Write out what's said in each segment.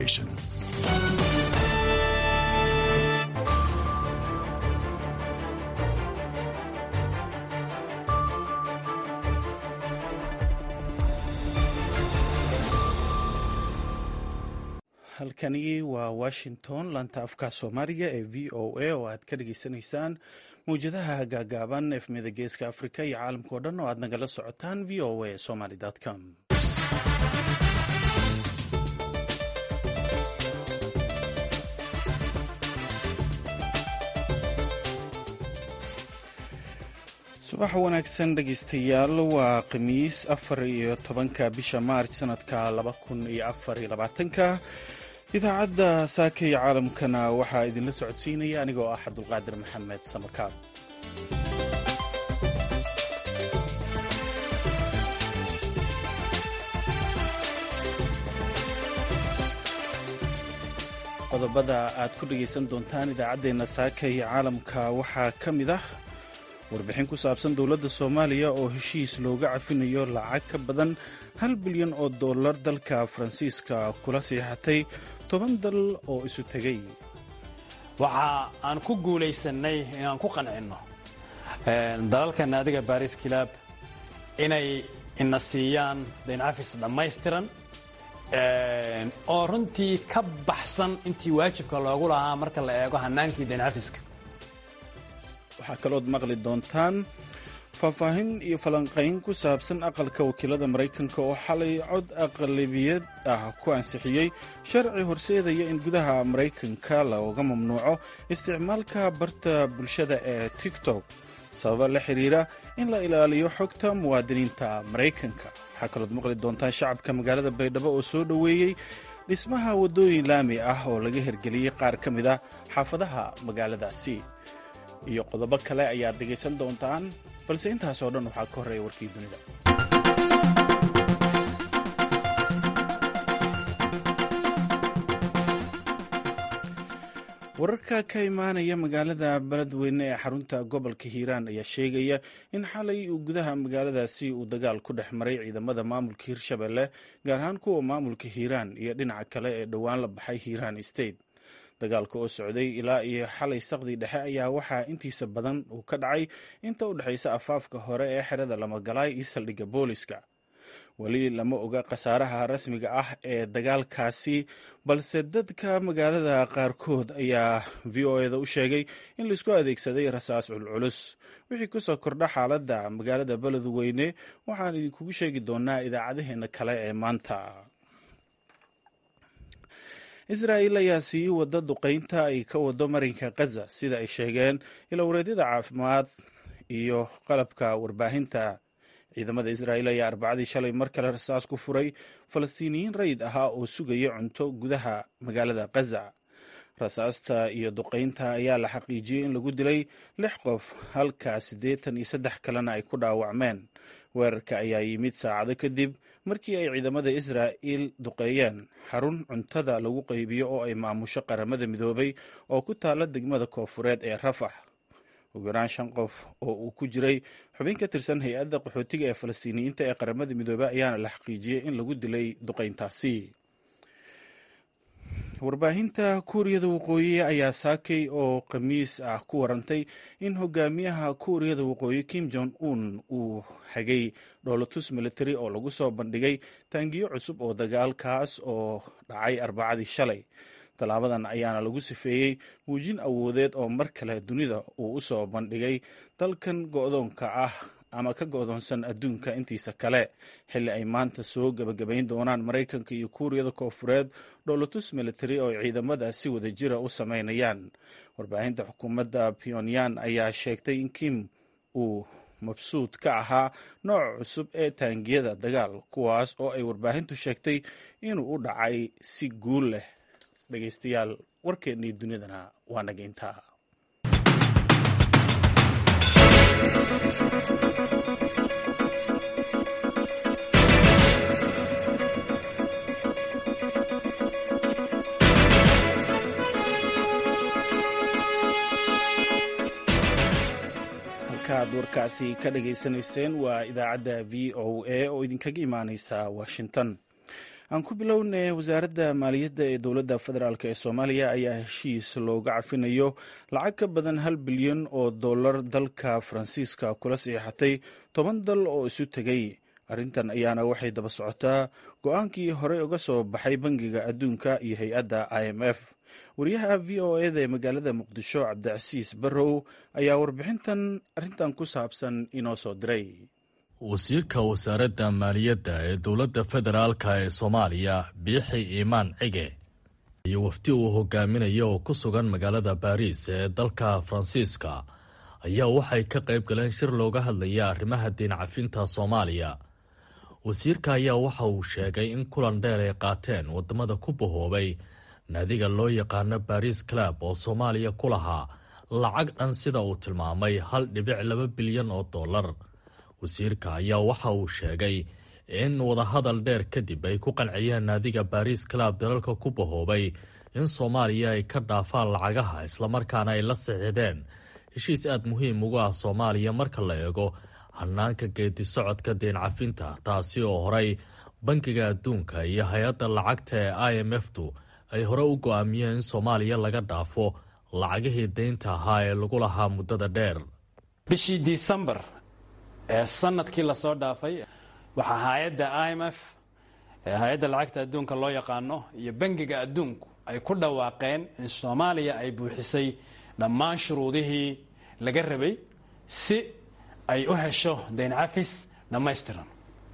halkani waa washington laanta afka soomaaliga ee v o a oo aad ka dhageysanaysaan mawjadaha gaagaaban efmida geeska afrika iyo caalamka oo dhan oo aad nagala socotaan v o a somaly com subax wanaagsan dhegeystayaal waa khamiis afar iyo tobanka bisha maarch sanadka laba kun iyo afar iyo labaatanka idaacadda saaka iyo caalamkana waxaa idinla socodsiinaya anigoo ah cabdulqaadir maxamed samarkaab qodobada aad ku dhegaysan doontaan idaacaddeenna saaka iyo caalamka waxaa ka mid ah warbixin ku saabsan dowladda soomaaliya oo heshiis looga cafinayo lacag ka badan hal bilyan oo dollar dalka faransiiska kula siixatay toban dal oo isu tegay waxa aan ku guulaysannay inaan ku qancinno dalalka naadiga baris kilaab inay ina siiyaan daynafis dhammaystiran oo runtii ka baxsan intii waajibka loogu lahaa marka la eego hannaankii dayncafiska waxaa kalood maqli doontaan faahfaahin iyo falanqayn ku saabsan aqalka wakiilada maraykanka oo xalay cod aqlabiyad ah ku ansixiyey sharci horseedaya in gudaha maraykanka looga mamnuuco isticmaalka barta bulshada ee tiktok sababa la xiriira in la ilaaliyo xogta muwaadiniinta maraykanka waxaa kalood maqli doontaan shacabka magaalada baydhabo oo soo dhoweeyey dhismaha waddooyin laami ah oo laga hirgeliyey qaar ka mid ah xaafadaha magaaladaasi iyo qodobo kale ayaad dhegaysan doontaan balse intaas oo dhan waxaa ka horreeya warkii dunida wararka ka imaanaya magaalada beledweyne ee xarunta gobolka hiiraan ayaa sheegaya in xalay uu gudaha magaaladaasi uu dagaal ku dhex maray ciidamada maamulka hirshabelle gaar ahaan kuwa maamulka hiiraan iyo dhinaca kale ee dhowaan la baxay hiiraan state dagaalka oo socday ilaa iyo xalay saqdii dhexe ayaa waxaa intiisa badan uu ka dhacay inta u dhexaysa afaafka hore ee xerada lamagalaay iyo saldhigga booliska weli lama oga khasaaraha rasmiga ah ee dagaalkaasi balse dadka magaalada qaarkood ayaa v o eda u sheegay in laisku adeegsaday rasaas culculus wixii kusoo kordha xaaladda magaalada beledweyne waxaan idinkugu sheegi doonaa idaacadaheena kale ee maanta israa'il ayaa sii wada duqaynta ay ka wado marinka khaza sida ay sheegeen ilowreedyada caafimaad iyo qalabka warbaahinta ciidamada israa'il ayaa arbacadii shalay mar kale rasaas ku furay falastiiniyiin rayid ahaa oo sugaya cunto gudaha magaalada khaza rasaasta iyo duqaynta ayaa la xaqiijiyey in lagu dilay lix qof halka siddeetan iyo saddex kalena ay ku dhaawacmeen weerarka ayaa yimid saacado kadib markii ay ciidamada israa'il duqeeyeen xarun cuntada lagu qaybiyo oo ay maamusho qaramada midoobay oo ku taalla degmada koofureed ee rafax ugu yaraan shan qof oo uu ku jiray xubin ka tirsan hay-adda qaxootiga ee falastiiniyiinta ee qaramada midoobey ayaana la xaqiijiyey in lagu dilay duqayntaasi warbaahinta kuuriyada waqooyi ayaa saakay oo khamiis ah ku warantay in hogaamiyaha kuuriyada waqooyi kim jong un uu hagay dhoolatus military oo lagu soo bandhigay taangiyo cusub oo dagaalkaas oo dhacay arbacadii shalay tallaabadan ayaana lagu sifeeyey muujin awoodeed oo mar kale dunida uu u soo bandhigay dalkan go-doonka ah ama ka go-doonsan adduunka intiisa kale xilli ay maanta soo gebagabayn doonaan maraykanka iyo kuuriyada koofureed dhoolatus military oo ciidamada si wada jira u sameynayaan warbaahinta xukuumadda pyonyan ayaa sheegtay in kim uu mabsuud ka ahaa nooca cusub ee taangiyada dagaal kuwaas oo ay warbaahintu sheegtay inuu u dhacay si guul leh dhegeystayaal warkeennii dunidana waa nageyntaa halkaaad warkaasi ka dhageysanayseen waa idaacadda v o a oo idinkaga imaaneysa washington aan ku bilownay wasaaradda maaliyadda ee dowladda federaalk ee soomaaliya ayaa heshiis looga cafinayo lacag ka badan hal bilyan oo dollar dalka faransiiska kula siixatay toban dal oo isu tegay arrintan ayaana waxay daba socotaa go-aankii horey uga soo baxay bangiga adduunka iyo hay-adda i m f wariyaha v o eda ee magaalada muqdisho cabdicasiis barrow ayaa warbixintan arrintan ku saabsan inoo soo diray wasiirka wasaaradda maaliyadda ee dowladda federaalka ee soomaaliya biixi iimaan cige iyo wafdi uu hogaaminaya oo ku sugan magaalada baariis ee dalka faransiiska ayaa waxay ka qayb galeen shir looga hadlaya arrimaha diin cafinta soomaaliya wasiirka ayaa waxa uu sheegay in kulan dheer ay qaateen waddamada ku bahoobay naadiga loo yaqaano baris club oo soomaaliya ku lahaa lacag dhan sida uu tilmaamay hal dhibic laba bilyan oo dollar wasiirka ayaa waxa uu sheegay in wadahadal dheer kadib ay ku qanciyeen naadiga baris club dalalka ku bahoobay in soomaaliya ay ka dhaafaan lacagaha islamarkaana ay la sixideen heshiis aad muhiim ugu ah soomaaliya marka la eego hanaanka geedi socodka deen cafinta taasi oo horey bankiga adduunka iyo hay-adda lacagta ee i m f tu ay hore u go-aamiyeen in soomaaliya laga dhaafo lacagihii deynta ahaa ee lagu lahaa muddada dheer bishii disembar ee sanadkii lasoo dhaafay waxaa hay-adda i m f hay-adda lacagta adduunka loo yaqaano iyo bangiga adduunku ay ku dhawaaqeen in soomaaliya ay buuxisay dhammaan shuruudihii laga rabay si ay u hesho dayn cafis dhammaystiran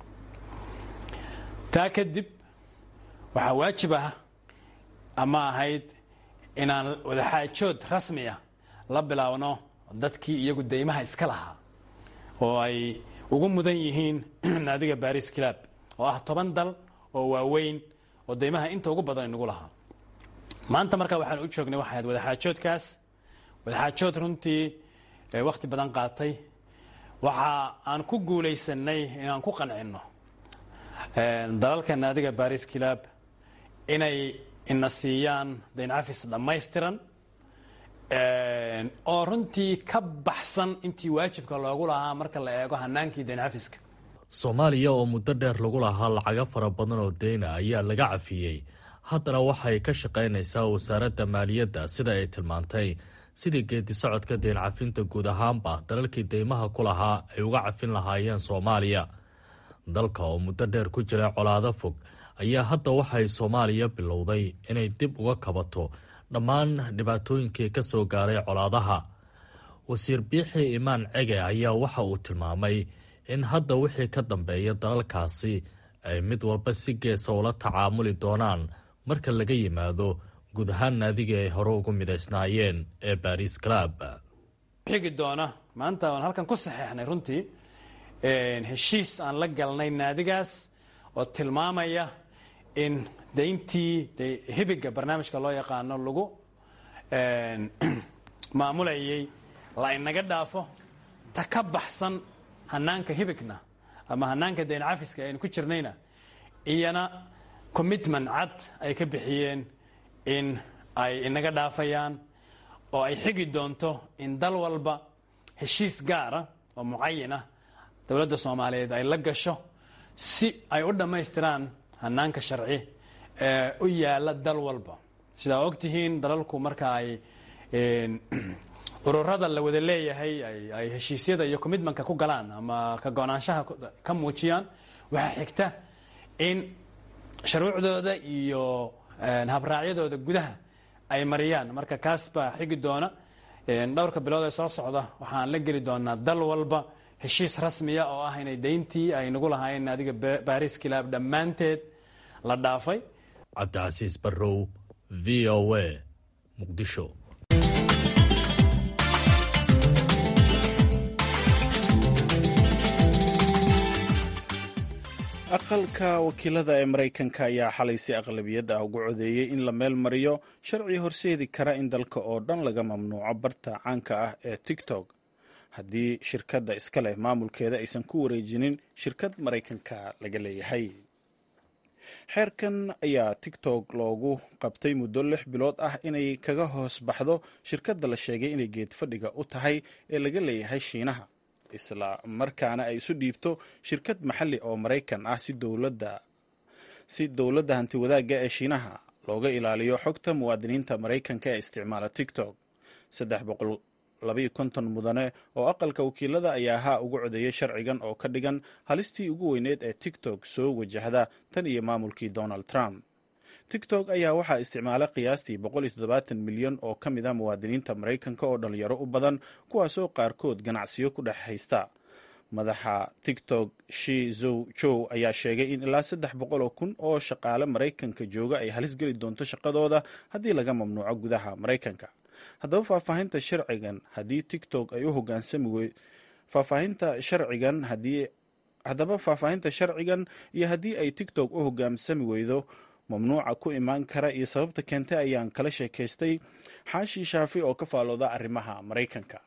taa kadib waxaa waajib ah ama ahayd inaan wadaxaajood rasmi ah la bilaabno dadkii iyagu deymaha iska lahaa oo ay ugu mudan yihiin naadiga baris club oo ah toban dal oo waaweyn oo deymaha inta ugu badan inagu lahaa maanta markaa waxaan u joognay waxay ahayd wadaxaajoodkaas wadaxaajood runtii wakhti badan qaatay waxa aan ku guulaysanay inaan ku qancinno dalalka naadiga baris club inay ina siiyaan dayn cafis dhammaystiran oo runtii ka baxsan intii waajibka loogu lahaa marka la eego hanaankii dayn cafiska soomaaliya oo muddo dheer lagu lahaa lacago fara badan oo deyna ayaa laga cafiyey haddana waxay ka shaqaynaysaa wasaaradda maaliyadda sida ay tilmaantay sidii geedi socodka deen cafinta guud ahaanba dalalkii deymaha ku lahaa ay uga cafin lahaayeen soomaaliya dalka oo muddo dheer ku jira colaado fog ayaa hadda waxay soomaaliya bilowday inay dib uga kabato dhammaan dhibaatooyinkii ka soo gaaray colaadaha wasiir biixi imaan cege ayaa waxa uu tilmaamay in hadda wixii ka dambeeya dalalkaasi ay mid walba si geesa ula tacaamuli doonaan marka laga yimaado guud ahaan naadigii ay hore ugu midaysnaayeen ee baris club xigi doona maanta aan halkan ku saxeexnay runtii heshiis aan la galnay naadigaas oo tilmaamaya in dayntii hibiga barnaamijka loo yaqaano lagu maamulayay la inaga dhaafo ta ka baxsan hanaanka hibigna ama hanaanka dayn cafiska aynu ku jirnayna iyana commitment cad ay ka bixiyeen in ay inaga dhaafayaan oo ay xigi doonto in dal walba heshiis gaara oo mucayinah dowladda soomaaliyeed ay la gasho si ay u dhammaystiraan hanaanka sharci ee u yaala dal walba sidaa ogtihiin dalalku marka ay ururada la wada leeyahay ay heshiisyada iyo commitmentka ku galaan ama ka go-naanshaha ka muujiyaan waxaa xigta in shuruucdooda iyo habraacyadooda gudaha ay mariyaan marka kaas baa xigi doona dhowrka bilood ee soo socda waxaan la geli doonaa dal walba heshiis rasmiya oo ah inay dayntii ay nagu lahaayeen adiga baris kilaab dhammaanteed la dhaafay cabdicasiis barrow v o a muqdisho aqalka wakiilada ee maraykanka ayaa xalay si aqlabiyad ah ugu codeeyey in la meel mariyo sharci horseedi kara in dalka oo dhan laga mamnuuco barta caanka ah ee tiktok haddii shirkadda iska leh maamulkeeda aysan ku wareejinin shirkad maraykanka laga leeyahay xeerkan ayaa tiktok loogu qabtay muddo lix bilood ah inay kaga hoos baxdo shirkadda la sheegay inay geed fadhiga u tahay ee laga leeyahay shiinaha isla markaana ay isu dhiibto shirkad maxalli oo maraykan ah si dowladda si dowladda hantiwadaagga ee shiinaha looga ilaaliyo xogta muwaadiniinta maraykanka ee isticmaala tiktok saddex boqol labayo konton mudane oo aqalka wakiilada ayaa haa ugu codeeyay sharcigan oo ka dhigan halistii ugu weyneed ee tiktok soo wajahda tan iyo maamulkii donald trump tiktok ayaa waxaa isticmaala qiyaastii milyan oo ka mid a muwaadiniinta maraykanka oo dhalinyaro u badan kuwaasoo qaarkood ganacsiyo ku dhex haysta madaxa tiktok shi zow jow ayaa sheegay in ilaa saddex boqol oo kun oo shaqaale maraykanka jooga ay halis geli doonto shaqadooda haddii laga mamnuuco gudaha maraykanka haddaba faahfaahinta sharcigan haddii tiktok ay u hogaansami faahfaahinta sharcigan haddii haddaba faahfaahinta sharcigan iyo haddii ay tiktok u hogaansami weydo mamnuuca ku imaan kara iyo sababta keentay ayaan kala sheekaystay xaashi shaafi oo ka faalooda arrimaha maraykanka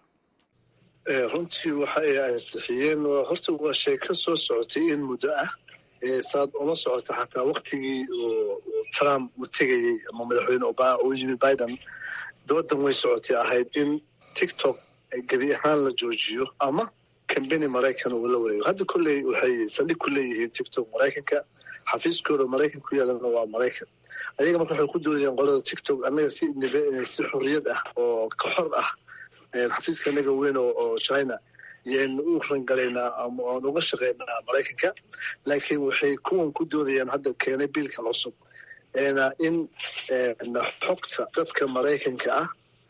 runtii waxa ay ansixiyeen horta waa sheeko soo socotay in muddo ah saad ula socota xataa waktigii trump uu tegayey ama madaxweyne obama uu yimid biden doodan way socotay ahayd in tiktok gebi ahaan la joojiyo ama kambeni maraykan uu la wareego hadda kolley waxay saldhig ku leeyihiin tiktok maraykanka xafiiskooda maraykan ku yaalana waa maraykan ayaga marka waxay ku doodayeen qolada tiktok annaga si si xorriyad ah oo ka xor ah xafiiska anaga weyn oo china yaynu u rangalaynaa ama aan uga shaqaynaa maraykanka laakiin waxay kuwan ku doodayaan hadda keenay biilkan cusub in xogta dadka maraykanka ah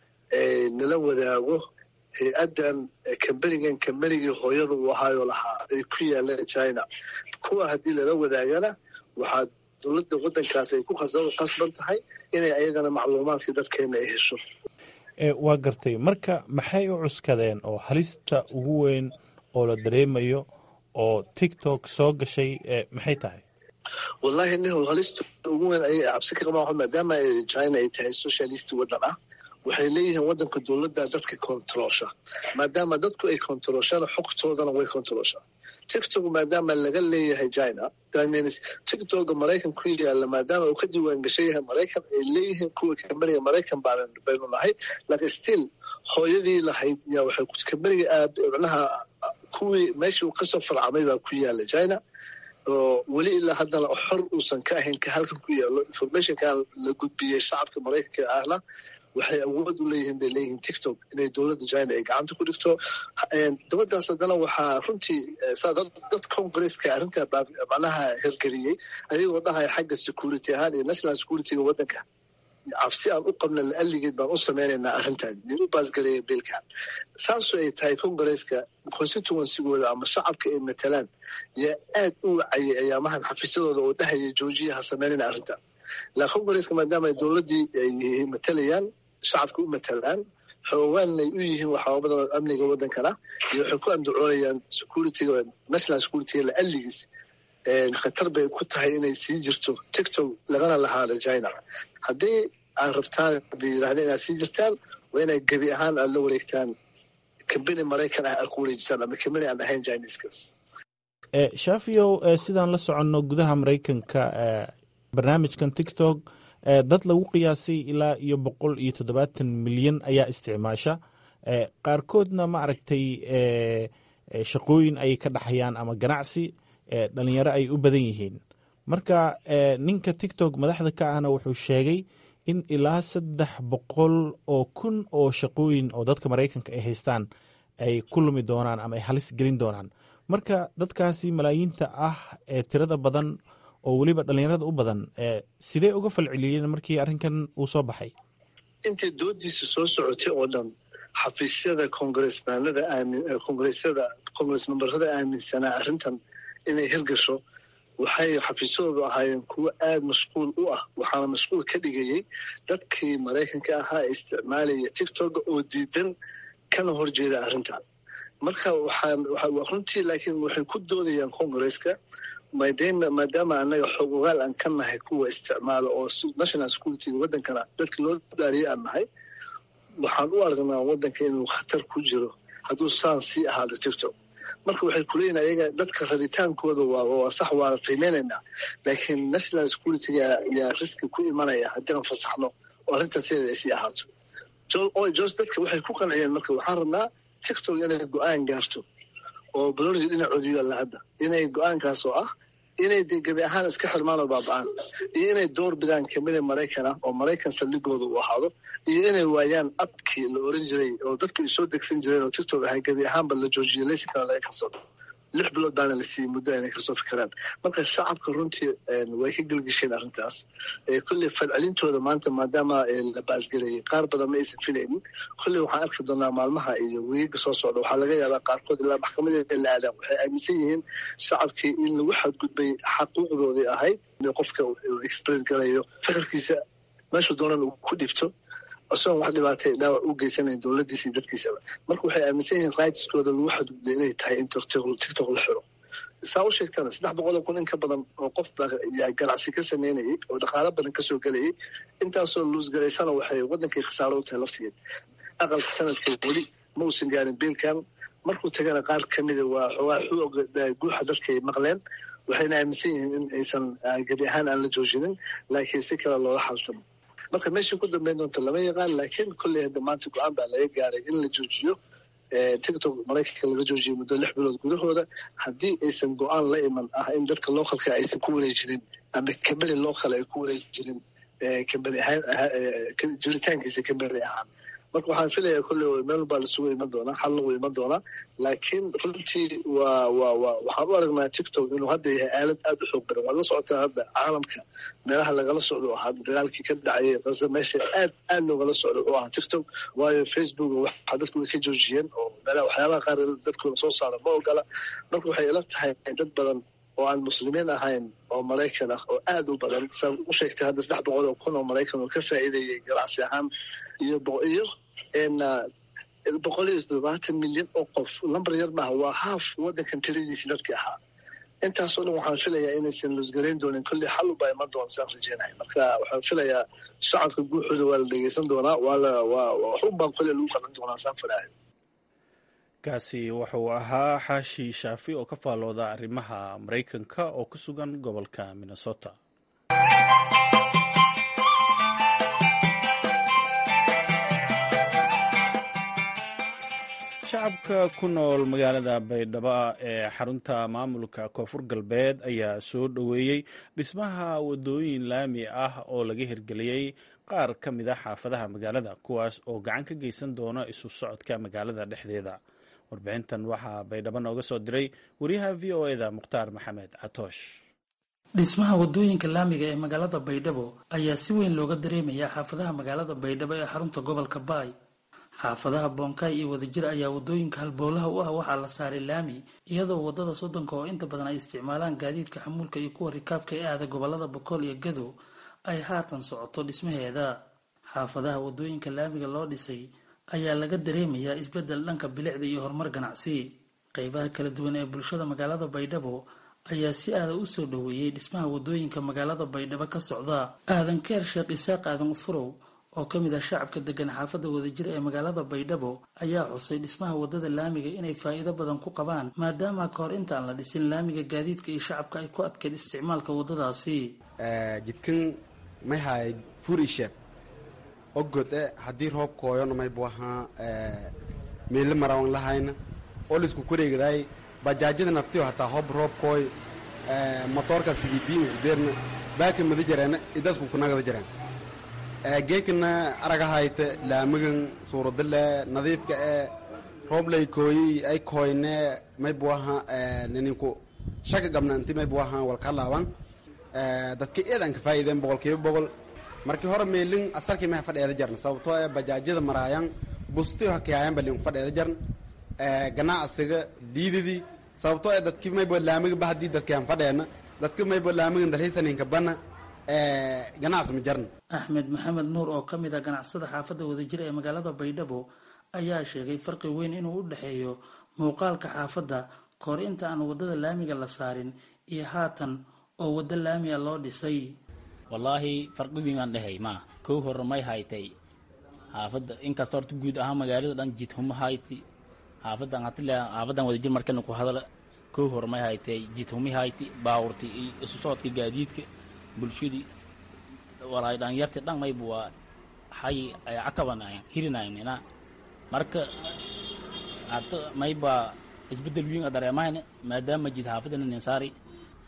nala wadaago hay-addan kambenigan kambenigii hooyada uu ahaayo lahaa ay ku yaaleen china kuwa haddii lala wadaagana waxaa dowladda waddankaas ay ku qasban tahay inay ayagana macluumaadkii dadkeena ay hesho waa gartay marka maxay u cuskadeen oo halista ugu weyn oo la dareemayo oo tiktok soo gashay maxay tahay wallahi nih halista ugu weyn ayay cabsi ka qabaan maadaama china ay tahay socialist waddan ah waxay leeyihiin waddanka dowladda dadka kontaroosha maadaama dadku ay kontarooshaan xogtoodana way kontarooshaa tiktok maadaama laga leeyahay china tiktoka maraykan ku yaala maadaama uu ka diiwaan gashan yahay maraykan ay leeyihiin kuwa kambeniga maraykan baynu nahay laakiin still hooyadii lahayd yaa waxay kambeniga micnaha kuwii meeshii uu kasoo farcamay baa ku yaala china oo weli ilaa haddana xor uusan ka ahayn ka halkan ku yaalo informationkan la gudbiyey shacabka maraykanka ahna waxay awood u leeyihiin bay leeyihiin tiktok inay dowladda china ay gacanta ku dhigto dowladdaas haddana waxaa runtii dad congresska arrintaa macnaha hergeliyey ayagoo dhahaya xagga security ahaan iyo national securityga waddanka cabsi aan u qabna la'alligeed baan u samaynaynaa arrintan ay u baasgaleeyeen biilkan saasoo ay tahay congresska constituencygooda ama shacabka ay matalaan yaa aad u wacayay ayaamahan xafiisyadooda oo dhahaya joojiya ha samaynayna arrintan la congresska maadaama ay dowladdii ay matalayaan shacabka u matalaan xoogaanay u yihiin waxyaaba badan oo amniga waddankana iyo waxay ku andacoonayaan securityga national securityga la'alligiis khatar bay ku tahay inay sii jirto tiktok lagana lahaada china haddii aad rabtaan bay yidhahdeen inaad sii jirtaan waa inay gebi ahaan aad la wareegtaan kambeni maraykan ah aad ku wareejisaan ama kambeni aan ahayn chineskas shaafiyow sidaan la soconno gudaha maraykanka barnaamijkan tiktok dad lagu qiyaasay ilaa iyo boqol iyo toddobaatan milyan ayaa isticmaasha qaarkoodna ma aragtay shaqooyin ayay ka dhaxayaan ama ganacsi dhalinyaro ay u badan yihiin marka ninka tiktok madaxda ka ahna wuxuu sheegay in ilaa saddex boqol oo kun oo shaqooyin oo dadka maraykanka ay haystaan ay ku lumi doonaan ama ay halis gelin doonaan marka dadkaasi malaayiinta ah ee tirada badan oo weliba dhalinyarada u badan sidee uga falceliyeen markii arrinkan uu soo baxay intay doodiisa soo socotay oo dhan xafiisyada congresmanada congresyada congres memberada aaminsanaa arrintan inay hirgasho waxay xafiisyadoodu ahaayeen kuwo aad mashquul u ah waxaana mashquul ka dhigayey dadkii maraykanka ahaa ee isticmaalaya tiktoka oo diidan kana horjeeda arrintan marka waxaan runtii laakiin waxay ku doodayaan congresska maadaama annaga xog ogaal aan ka nahay kuwa isticmaala oo national securityga waddankana dadka loo dhaariyay aan nahay waxaan u aragnaa waddanka inuu khatar ku jiro hadduu saan sii ahaado tiktok marka waxay kuleeyihin ayaga dadka rabitaankooda waa sax waana qiimeynaynaa laakiin national securityga yaa riski ku imanaya haddiian fasaxno oo arrintan sideeda ay sii ahaato jos dadka waxay ku qanciyeen marka waxaan rabnaa tiktok inay go-aan gaarto oo baloniga dhinacooda yaalla hadda inay go-aankaas oo ah inay dee gebi ahaan iska xirmaan oo baaba-aan iyo inay door bidaan kamida maraykana oo maraykan saldhigooda uu ahaado iyo inay waayaan abkii la oran jiray oo dadku ay soo degsan jireen oo tiktok ahay gebi ahaanba la joojiyay laysinkana laga kasoo lix bilood baana la siiyey muddo inay kasoo fikiraan marka shacabka runtii way ka gelgisheen arrintaas kolley falcelintooda maanta maadaama la baasgelayay qaar badan ma aysan filaynin kolley waxaan arki doonaa maalmaha iyo weyiga soo socda waxaa laga yaabaa qaarkood ilaa maxkamadeeda la aadaan waxay aaminsan yihiin shacabkii in lagu xadgudbay xaquuqdoodii ahayd in qofka express galayo fikirkiisa meeshuu doonan uu ku dhibto isagoon wax dhibaatay dhaawac u geysanayn dowladdiisa iyo dadkiisaba marka waxay aaminsan yihiin rightskooda lagu xadgudbay inay tahay in tiktok la xiro saa u sheegtana saddex boqoloo kun in ka badan oo qof baa ganacsi ka sameynayay oo dhaqaalo badan kasoo gelayay intaasoo luusgalaysana waxay waddankii khasaaro u tahay laftigeed aqalka sanadka weli ma uusan gaarin biilkan markuu tagana qaar ka mida waa xoogaa xooga guuxa dadkay maqleen waxayna aaminsan yihiin in aysan gebi ahaan aan la joojinin laakiin si kale loola xaltamo marka meesha ku dambeyn doonta lama yaqaan laakiin kolley hadda maanta go-aan baa laga gaaray in la joojiyo tiktok maraykanka laga joojiyay muddo lix bilood gudahooda haddii aysan go-aan la iman ah in dadka localka aysan ku wareejirin ama kambani local ay ku wareejirin kambani ahaan jiritaankiisa kambani ahaan marka waxaan filayaa kolley meel baa lasugu iman doonaa xal lagu iman doonaa laakiin runtii waa waa waa waxaan u aragnaa tiktok inuu hadda yahay aalad aada u xoog badan waad la socotaa hadda caalamka meelaha lagala socdo oo ahaa dagaalkii ka dhacayay qasa meesha aad aad loogala socdo oo ahaa tiktok waayo facebook waxa dadku way ka joojiyeen oo meelaha waxyaabaha qaar dadkooda soo saara ma ogola marka waxay ila tahay dad badan oo aan muslimiin ahayn oo maraykan ah oo aad u badan saa u sheegtay hadda saddex boqol oo kun oo maraykan oo ka faa'iidayay ganacsi ahaan iyo iyo boqol iyo toddobaatan milyan oo qof lambar yar maaha waa haaf waddankan tiradiisi dadkii ahaa intaasoo dhan waxaan filayaa inaysan lusgarayn doonin kolley xal ubaa iman doona saan rajeynahay marka waxaan filayaa shacabka guuxooda waa la dhegeysan doonaa waa la waa waxunbaan kolley lagu qaban doonaa saan filahay kaasi wuxuu ahaa xaashi shaafi oo ka faallooda arrimaha maraykanka oo ku sugan gobolka minnesota shacabka ku nool magaalada baydhabo ee xarunta maamulka koonfur galbeed ayaa soo dhoweeyey dhismaha wadooyin laami ah oo laga hirgeliyey qaar ka mid a xaafadaha magaalada kuwaas oo gacan ka geysan doona isu socodka magaalada dhexdeeda warbixintan waxaa baydhabo nooga soo diray wariyaha v o eda mukhtaar maxamed catoosh dhismaha wadooyinka laamiga ee magaalada baydhabo ayaa si weyn looga dareemayaa xaafadaha magaalada baydhabo ee xarunta gobolka baay xaafadaha boonkaay iyo wadajir ayaa wadooyinka halbowlaha u ah waxaa la saaray laami iyadoo wadada soddonka oo inta badan ay isticmaalaan gaadiidka xamuulka iyo kuwa rikaabka ee aada gobolada bokool iyo gadow ay haatan socoto dhismaheeda xaafadaha wadooyinka laamiga loo dhisay ayaa laga dareemayaa isbeddel dhanka bilicda iyo horumar ganacsi qeybaha kala duwan ee bulshada magaalada baydhabo ayaa si aada u soo dhoweeyey dhismaha wadooyinka magaalada baydhabo ka socda aadan keer sheekh isaaq aadan ufurow oo ka mid ah shacabka degan xaafadda wadajir ee magaalada baydhabo ayaa xusay dhismaha wadada laamiga inay faa'iido badan ku qabaan maadaama ka hor intaan la dhisin laamiga gaadiidka iyo shacabka ay ku adkeyd isticmaalka wadadaasi jidkan may haay furisheeb ogode haddii roob kooyona maybu ahaa meelle marawan lahayna oo laisku koreegadaay bajaajyada naftiyo hataa hob roob kooy motoorka sigidiin udeerna baaka mada jareena idasku kunagada jareen geekana aragahayte laamigan suuradale nadiifka ee rooblay kooyi ay kooyne maybu ahaa ninku shaka gabna inti maybu ahaa walka laaban dadka eedan ka faa'iideen boqolkiiba boqol markii hore meelin asarkii maha fadheeda jarn sababtoo ee bajaajyada maraayan bustiyo hakayaayan balin fadheeda jarn ganacsiga diidadii sababtoo ee dadki maybo laamiga ba haddii dadkaan fadheena dadka maybo laamigan dalhiisaninka bana ganacsi ma jarn axmed maxamed nuur oo ka mid ah ganacsada xaafadda wadajir ee magaalada baydhabo ayaa sheegay farqi weyn inuu u dhexeeyo muuqaalka xaafadda kahor inta aan waddada laamiga la saarin iyo haatan oo waddo laamiga loo dhisay wallaahi farqi weyn aan dhehey maa kow hore may haytay xaafadda inkasta horta guud ahaan magaalada dhan jidhuma hayti xaafadan hatile xaafadan wadajir markana ku hadala kow hore may haytay jidhumi hayti baawurti iyo isu socodka gaadiidka bulshadii walaay dhalinyarti dhan mayba waa hay ay cakabanayan hirinayna marka hata mayba isbedel weyn a dareemahayna maadaama jid xaafadana ninsaari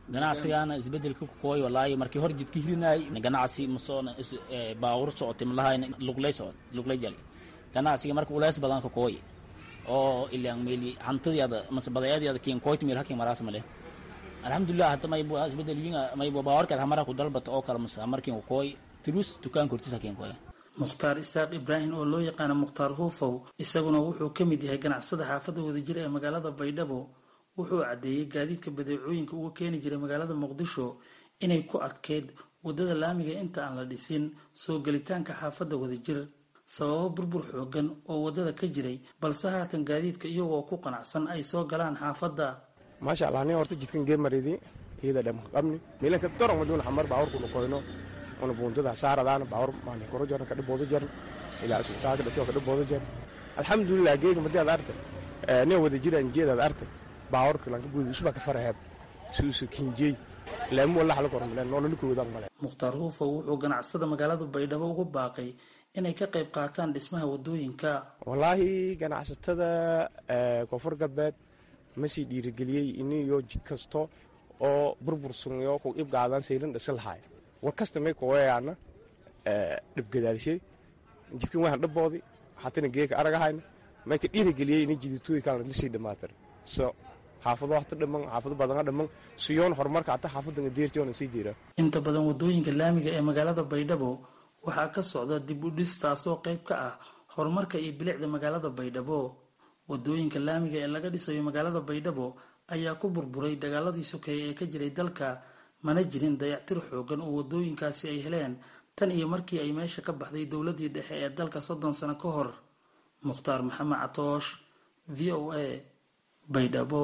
ganacsigaana isbedelka ku kooy walaahi markii hor jidka hirinay ganacsi masoona baawur socotay malahayn luglay socod luglay jali ganacsiga marka uleys badan ka kooy oo ilaan meeli hantadiada mase badeecadiada kiin kooyt meel hakin maraas male alxamdulilah hadda maybu isbedel winga maybu baawarkaad hamara ku dalbata oo kale mase markiin ku kooy tulus dukaanka hortiisa kiin kooy mukhtaar isaaq ibraahim oo loo yaqaano mukhtaar huufow isaguna wuxuu ka mid yahay ganacsada xaafadda wadajir ee magaalada baydhabo wuxuu caddeeyey gaadiidka badeecooyinka uga keeni jiray magaalada muqdisho inay ku adkeyd waddada laamiga inta aan la dhisin soo gelitaanka xaafadda wadajir sababo burbur xoogan oo waddada ka jiray balse haatan gaadiidka iyagoo ku qanacsan ay soo galaan xaafadda maasha allah nin horta jidkan geemaridi iyada dham qabni milanka doron maduuna xamar baawurkuna koyno una buuntada saaradaana baawur maalin koro jaran kadhiboodo jaran ilaa isbitaalka dhatiyo kadhiboodo jar alxamdulilah geega madii ad arta nin wada jiraan jeedaad arta baawurka lanka guudi usbaa ka faraheeb suusu kinjey laamu wala xala kormalen noolani koodan male mukhtaar huufow wuxuu ganacsada magaalada baydhabo ugu baaqay inay ka qayb qaataan dhismaha waddooyinka wallaahi ganacsatada koonfur galbeed ma sii dhiirigeliyey iniyo jid kasto oo burbursunyo ku ibgaadan saylan dhisi lahaay war kasta may kuwayaana dhibgadaalshay jidkan waxaan dhaboodi hatana geeka aragahayna may ka dhiirigeliyey ini jidituuyi kalana lisii dhamaatir so xaafado hata dhaman xaafado badana dhaman siyoon horumarka hata xaafadan deertiyoona sii jira inta badan waddooyinka laamiga ee magaalada baydhabo waxaa ka socda dib u dhis taasoo qayb ka ah horumarka iyo bilicda magaalada baydhabo waddooyinka laamiga ee laga dhisayo magaalada baydhabo ayaa ku burburay dagaaladii sokeeye ee ka jiray dalka mana jirin dayactir xoogan oo waddooyinkaasi ay heleen tan iyo markii ay meesha ka baxday dowladii dhexe ee dalka soddon sano ka hor mukhtaar maxamed catoosh v o a baydhabo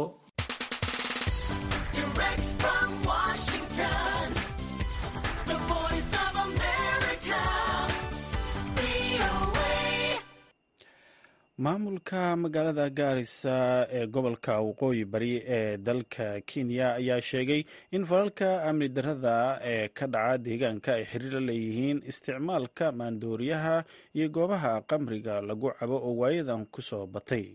maamulka magaalada gaarisa ee gobolka waqooyi bari ee dalka kenya ayaa sheegay in falalka amni darada ee ka dhaca deegaanka ay xiriir la leeyihiin isticmaalka maandooriyaha iyo goobaha qamriga lagu cabo oo waayadan ku soo batay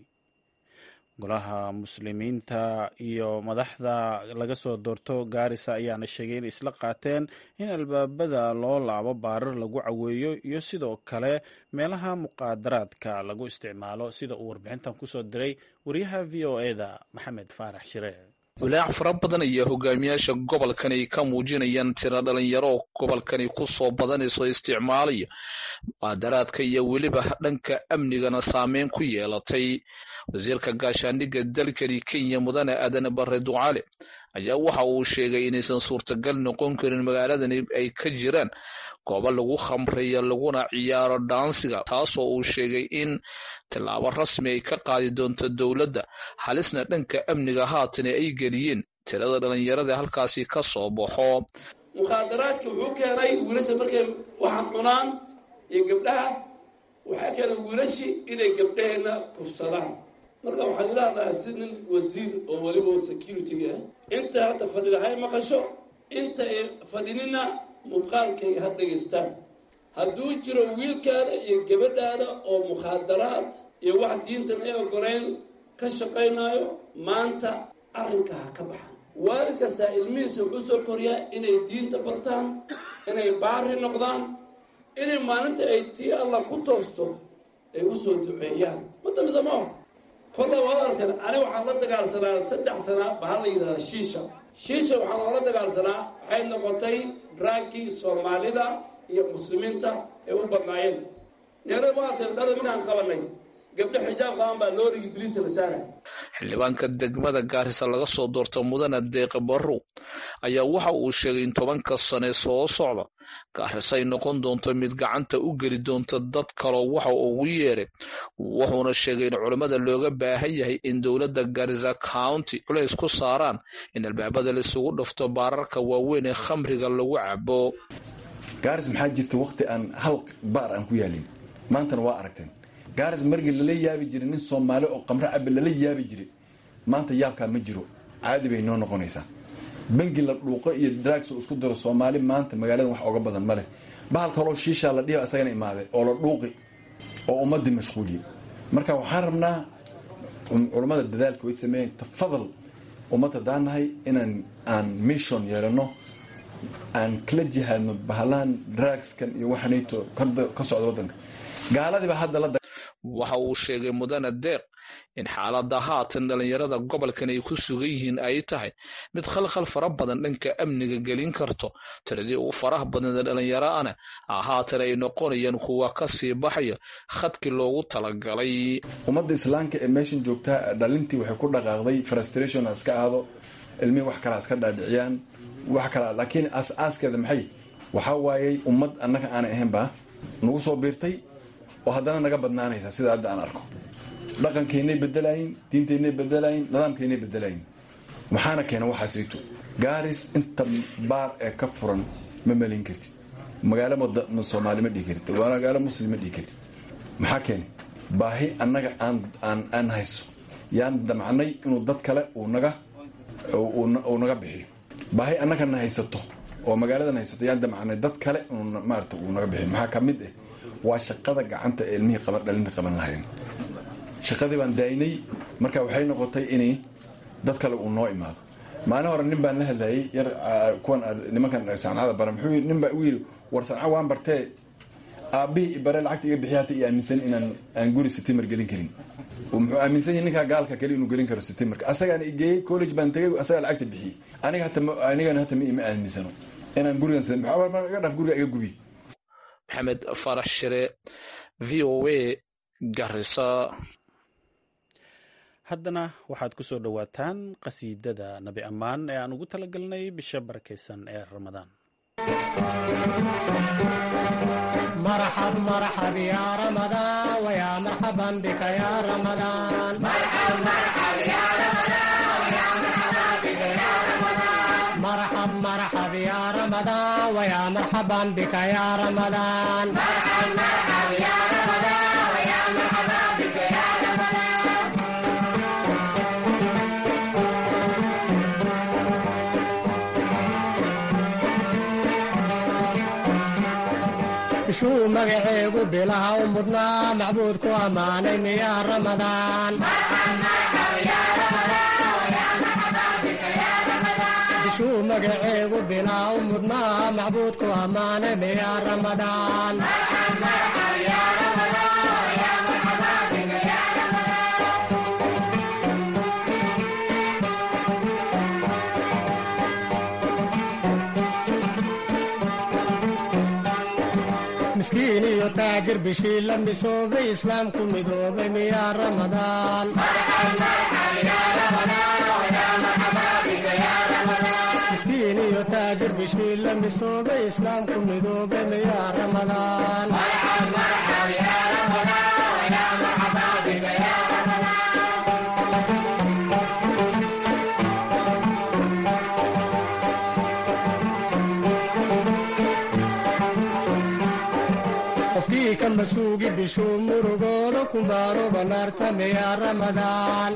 golaha muslimiinta iyo madaxda laga soo doorto gaarisa ayaana sheegay in isla qaateen in albaabada loo laabo baarar lagu caweeyo iyo sidoo kale meelaha muqaadaraadka lagu isticmaalo sida uu warbixintan kusoo diray wariyaha v o eda maxamed faarax shire walaac fara badan ayaa hogaamiyaasha gobolkan ay ka muujinayaan tiro dhalinyaro oo gobolkani ku soo badanayso isticmaalaya muqaadaraadka iyo weliba dhanka amnigana saameyn ku yeelatay wasiirka gaashaandhigga dalkani kenya mudane aadan bare ducaale ayaa waxa uu sheegay inaysan suurtagal noqon karin magaaladani ay ka jiraan goobo lagu khamreeyo laguna ciyaaro dhaansiga taasoo uu sheegay in tillaabo rasmi ay ka qaadi doonto dowladda halisna dhanka amniga haatana ay geliyeen tirada dhallinyarada halkaasi ka soo baxo mukhaadaraadka wuxuu keenay wiilasha markay waxaan cunaan iyo gabdhaha waxaa keenay wiilashii inay gabdhaheenna kufsadaan marka waxaan ilahdahay si nin wasiir oo weliba security-ga ah inta hadda fadhida hay maqasho inta ay fadhinina muuqaalkayga ha dhegaystaan hadduu jiro wiilkaada iyo gabadhaada oo mukhaadaraad iyo wax diintan ay ogoleyn ka shaqaynaayo maanta arrinka ha ka baxan waalid kastaa ilmihiisa wuxuu soo koriyaa inay diinta bartaan inay baari noqdaan inay maalinta ay tii allah ku toosto ay u soo duceeyaan madambisa maaho kolla waad arkan aniga waxaan la dagaalsanaa saddex sana bahal la yidhahdaa shiisha shiisha waxaan oola dagaalsanaa waxay noqotay draagkii soomaalida iyo muslimiinta ay u badnaayeen neera ma arkan dhala minaan qabanay gabdho xijaab qaban baa loorigii biliisa la saara xildhibaanka degmada gaarisa laga soo doorto mudane deeqe barrow ayaa waxa uu sheegay in tobanka sane soo socda gaarisa ay noqon doonto mid gacanta u geli doonta dad kaloo waxa ugu yeeray wuxuuna sheegay in culammada looga baahan yahay in dowladda garisa county culays ku saaraan in albaabada laisugu dhafto baararka waaweyn ee khamriga lagu cabo gaaris maxaa jirta wakhti aan hal baar aan ku yaalin maantana waa aragteen gaaris margii lala yaabi jiray nin soomaali oo qamro cabe lala yaabi jiray maanta yaabkaa ma jiro caadi bay noo noqonaysaa bangi la dhuuqo iyo drags isku daro soomaali maanta magaalada wax oga badan maleh bahal kaloo shiishaa la dhihi asagana imaaday oo la dhuuqi oo ummadii mashquuliyey marka waxaan rabnaa culammada dadaalka way sameeyeen tafadal ummad haddaan nahay inaan aan mission yeelano aan kala jihaadno bahalahan drugskan iyo waxanayto ka socda waddanka gaaladiiba hadda la waxa uu sheegay mudane deeq in xaaladda haatan dhallinyarada gobolkan ay ku sugan yihiin ay tahay mid khalkhal fara badan dhanka amniga gelin karto tiradii ugu faraha badneeda dhallinyaraana haatan ay noqonayaan kuwa ka sii baxaya khadkii loogu talagalay ummadda islaamka ee meeshan joogtaa dhalintii waxay ku dhaqaaqday frustration ha iska aado ilmihii wax kale ha iska dhaadhiciyaan wax kale laakiin aas-aaskeeda maxay waxaa waayey ummad annaga aanay ahaynba nagu soo biirtay oo haddana naga badnaanaysa sida hadda aan arko dhaqankeynay bedelayin diinteynay bedelayin nidaamkeynay bedelayin maxaana keena waxaasito gaaris inta baar ee ka furan ma melin kartid magaalo soomaali ma dhihi kartid magaalo muslim ma dhihi kartid maxaa keena baahi annaga aan aan hayso yaan damcnay inuu dad kale uu naga uu naga bixiyo baahi annagana haysato oo magaaladan haysato yaan damcnay dad kale inuu maarata uu naga bixiyo maxaa ka mid ah waa shaqada gacanta ee ilmihii qaban dhalinta qaban lahayn shaqadii baan daaynay marka waxay noqotay inay dad kale uu noo imaado maalin hore nin baan la hadlayay yar kuwan nimankan sancada bara muxuu yii nin baa u yidhi war sanca waan bartee aabbihii ibare lacagta iga bixiy hata i aaminsan inaan aan guri sitimer gelin karin muxuu aaminsan yahay ninkaa gaalka kale inuu gelin karo sitimerka asagaana igeeyey college baan tegay asagaa lacagta bixiyey aniga hata anigana hata ma aaminsano inaan gurigan iga dhaf guriga iga gubi maxamed farax shire v o a garisa haddana waxaad ku soo dhowaataan qasiidada nabi ammaan ee aan ugu talagalnay bisha barakaysan ee ramadaan مرحب مرحب يا رمضان ويا مرحبا بك يا رمضان مرحب مرحب يا رمضان ويا مرحبا بك يا رمضان مرحب مرحب يا رمضان ويا مرحبا بك يا رمضان مرحب مرحب يا رمضان ويا مرحبا بك يا رمضان bishuu magaceegu bilaha u mudnaa macbuudku ammaanay miyaa ramadaan bishuu magaceegu bilaha u mudnaa macbuudku ammaanay miyaa ramadaan miskiin iyo taajir bishii la misoobay islaamku midoobay miyaa ramadaan miskiin iyo taajir bishii la misoobay islaamku midoobay miyaa ramadaan qofkii ka masuugi bishuu murugooda ku maaro banaarta miyaa ramadaan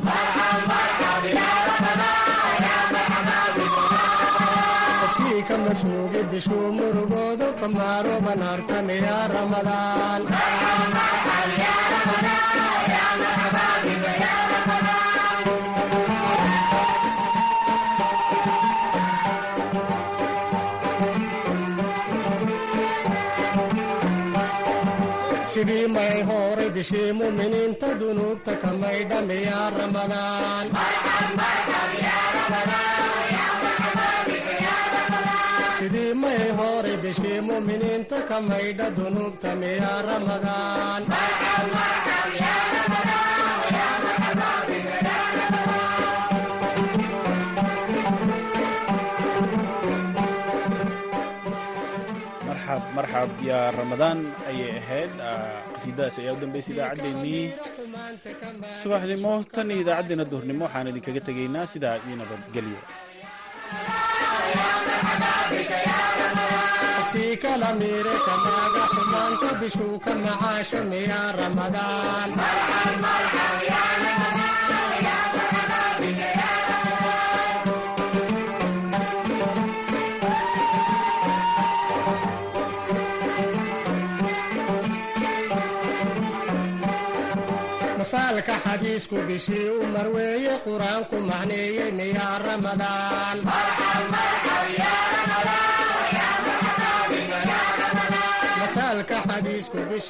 qofkii ka masuugi bishuu murugooda ku maaro banaarta miyaa ramadaan sidii may horay bishii muminiinta dunuubta ka maydha miyaa ramadaan sidii may horay bishii muminiinta ka maydha dunuubta miyaa ramadaan marxab marxab yaa ramadaan ayay ahayd qasiidadaas ayaa u dambaysay idaacaddeenii subaxnimo tan iyo idaacaddeena duhurnimo waxaan idinkaga tegaynaa sidaa iyo nabadgelyo qofkii kala miire kamaaga xumaanta bishuu ka macaasho miyaa ramadaan masaalka xadiisku bishii u marweeye qur-aanku macneeyeyna yaa ramadaan masaalka xadiisku bishii